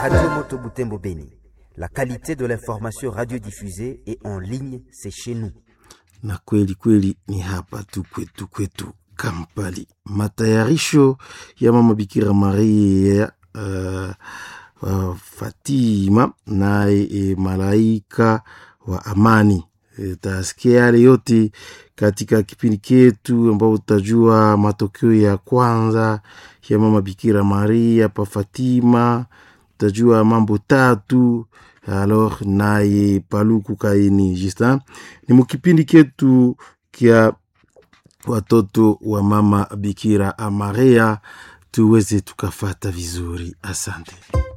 Radio Moto Butembo Beni. La qualité de l'information radiodiffusée et en ligne, c'est chez nous. na kweli kweli ni hapa tu kwetu kwetu Kampali. Matayarisho ya mama Bikira Maria uh, uh, Fatima naye e, malaika wa amani e, tasikia yale yote katika kipindi ketu ambao utajua matokeo ya kwanza ya mama Bikira Maria pa Fatima, utajua mambo tatu alors naye paluku kaini Justin ni mukipindi ketu kya watoto wa mama Bikira Maria tuweze tukafata vizuri. Asante.